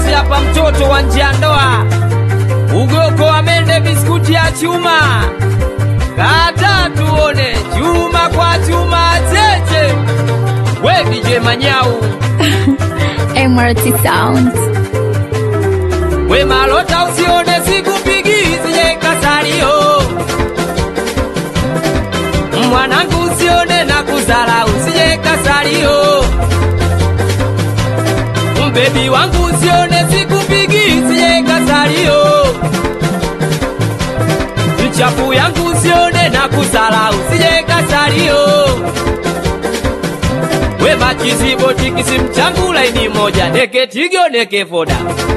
bwaksi hapa, mtoto wa nje ya ndoa, ugoko wa mende, biskuti ya chuma, kata tuone chuma kwa chuma, cheche we DJ Manyau, MRT Sound. we malota, usione sikupigi zile kasario, mwanangu, usione na kuzala, usije kasario, mbebi wangu, usione sikupigi zile kasario, mchafu yangu, usione na kuzala, usije kasario we machizibo tikisi mchangu laini moja neke tigyo neke foda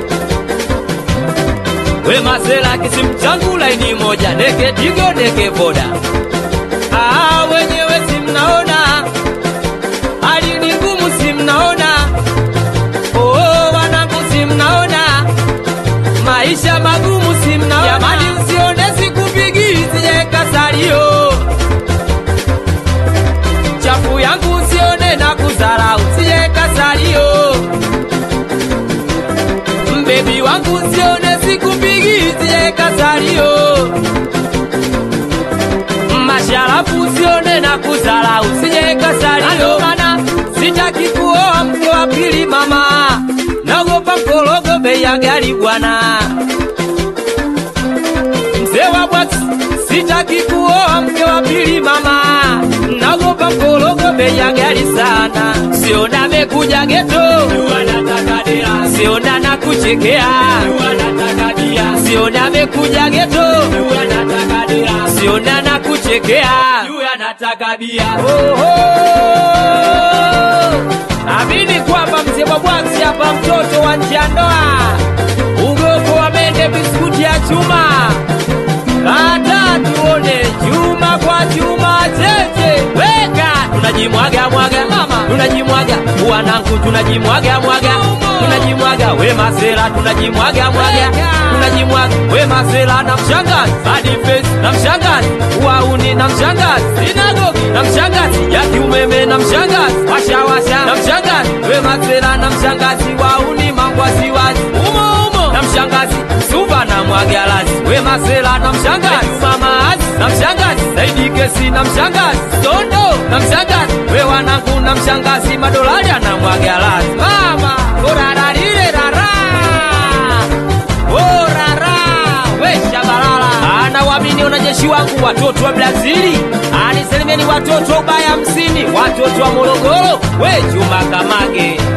we masela kisi mchangu laini moja neke tigyo neke foda ah, wenyewe simnaona hali ni ngumu simnaona oh, wanangu simnaona maisha magumu simnaona jamani usione sikupigi sije kasalio chafu yangu usione na kuzara usije kasalio mbebi wangu usione sikupigi usije kasalio masharafu usione na kuzara usije kasalio mana sitaki kuoa mke wa pili mama naogopa mkorogo bei ya gari bwana mzee wa bwaksi sitaki kuoa mke wa pili mama naogopa mkorogo bei ya gari sana siona amekuja geto siona na kuchekea siona amekuja geto siona na kuchekea amini kwamba mzee wa bwaksi hapa mtoto wa nje ya ndoa ugoko wa mende biskuti ya chuma kata tuone chuma kwa chuma cheche weka tunajimwaga mwaga mama tunajimwaga wanangu tunajimwaga mwaga tunajimwaga we masela tunajimwaga mwaga tunajimwaga we masela na mshangazi hadi face na mshangazi wauni na mshangazi sinagogi na mshangazi ya kiumeme na mshangazi washawasha na mshangazi we masela na mshangazi wauni mambo asiwazi umo umo na mshangazi suva na mwagalazi we masela na mshangazi mamazi na mshangazi zaidi kesi na mshangazi tondo na mshangazi we wanangu na mshangazi madolari na mwagalazi mama orararile rara orara we shabalala ana wamini wanajeshi wangu watoto wa Brazili aniselimieni watoto ubaya hamsini watoto wa Morogoro we Juma Kamage